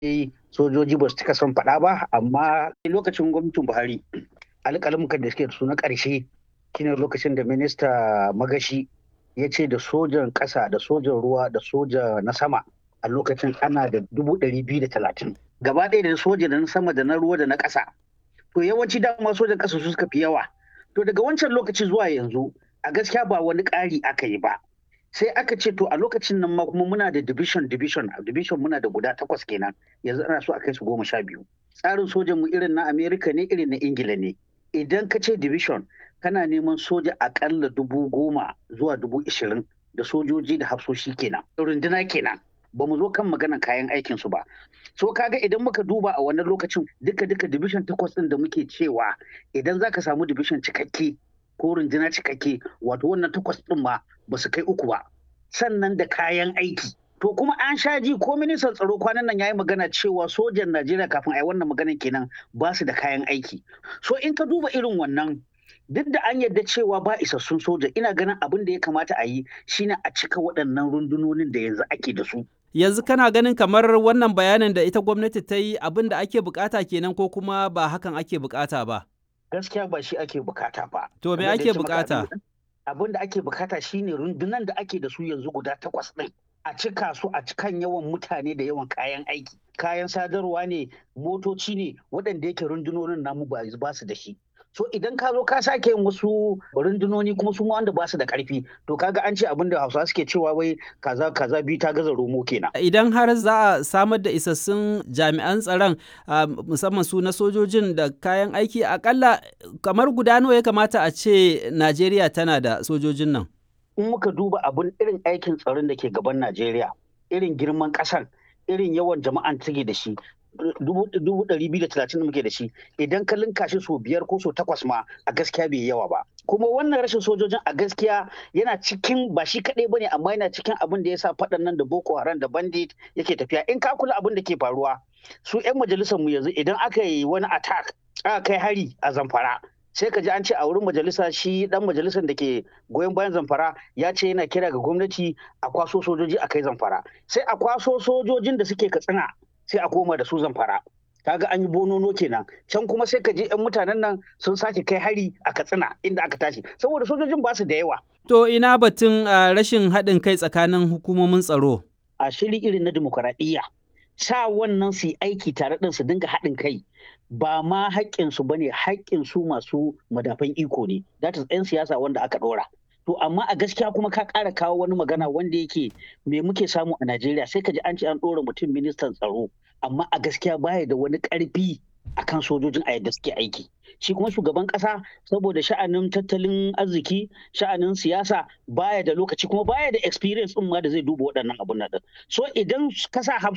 sojoji ba su cika son faɗa ba amma lokacin gwamnatin buhari alƙalamukan da suke da su na ƙarshe shine lokacin da minista magashi ya ce da sojan ƙasa da sojan ruwa da soja na sama a lokacin ana da dubu ɗari biyu da talatin gaba ɗaya da soja da na sama da na ruwa da na ƙasa to yawanci dama sojan ƙasa su suka fi yawa to daga wancan lokaci zuwa yanzu a gaskiya ba wani ƙari aka yi ba sai aka ce to a lokacin nan ma kuma muna da division division division muna da guda takwas kenan yanzu ana so a kai su goma sha biyu tsarin sojan mu irin na america ne irin na ingila ne idan ka ce division kana neman soja akalla dubu goma zuwa dubu ishirin da sojoji da hafsoshi kenan runduna kenan ba mu zo kan maganan kayan aikin su ba so kaga idan muka duba a wannan lokacin duka duka division takwas din da muke cewa idan zaka samu division cikakke ko runduna cikakke wato wannan takwas din ma ba su kai uku ba sannan da kayan aiki to kuma an sha ji ko ministan tsaro kwanan nan yayi magana cewa sojan Najeriya kafin a yi wannan maganan kenan ba su da kayan aiki so in ka duba irin wannan duk da an yarda cewa ba isassun soja ina ganin abin da ya kamata a yi shine a cika waɗannan rundunonin da yanzu ake da su yanzu kana ganin kamar wannan bayanin da ita gwamnati ta yi abin da ake bukata kenan ko kuma ba hakan ake bukata ba gaskiya ba shi ake bukata ba to me ake bukata abin da ake bukata shine rundunan da ake da su yanzu guda takwas ɗin a cika su a cikan yawan mutane da yawan kayan aiki kayan sadarwa ne motoci ne waɗanda yake rundunonin namu ba su da shi so idan ka zo ka sake yin wasu rundunoni kuma su wanda ba su da karfi to kaga an ce abin da hausa suke cewa wai kaza kaza biyu ta gaza romo kenan idan har za a samar da isassun jami'an tsaron musamman su na sojojin da kayan aiki akalla kamar guda nawa ya kamata a ce najeriya tana da sojojin nan in muka duba abin irin aikin tsaron da ke gaban najeriya irin girman ƙasar irin yawan jama'an take da shi dubu ɗari biyu da talatin da muke da shi idan ka linka shi so biyar ko so takwas ma a gaskiya bai yawa ba kuma wannan rashin sojojin a gaskiya yana cikin ba shi kaɗai bane amma yana cikin abin da ya sa faɗan nan da boko haram da bandit yake tafiya in ka kula abin da ke faruwa su 'yan majalisar mu yanzu idan aka yi wani attack aka kai hari a zamfara sai ka ji an ce a wurin majalisa shi dan majalisar da ke goyon bayan zamfara ya ce yana kira ga gwamnati a kwaso sojoji a kai zamfara sai a kwaso sojojin da suke katsina sai a koma da su zamfara kaga an yi bonono kenan can kuma sai ka je yan mutanen nan sun sake kai hari a katsina inda aka tashi saboda sojojin ba su da yawa to ina batun rashin haɗin kai tsakanin hukumomin tsaro a shiri irin na dimokuraɗiyya sa wannan su yi aiki tare ɗin su dinga haɗin kai ba ma haƙƙinsu ba ne haƙƙinsu masu madafan iko ne that is 'yan siyasa wanda aka ɗora to amma a gaskiya kuma ka ƙara kawo wani magana wanda yake me muke samu a Najeriya sai ka ji an ce an ɗora mutum ministan tsaro amma a gaskiya baya da wani ƙarfi akan sojojin a yadda suke aiki shi kuma shugaban ƙasa saboda sha'anin tattalin arziki sha'anin siyasa baya da lokaci kuma baya da experience ɗin ma da zai duba waɗannan abun nan so idan ka sa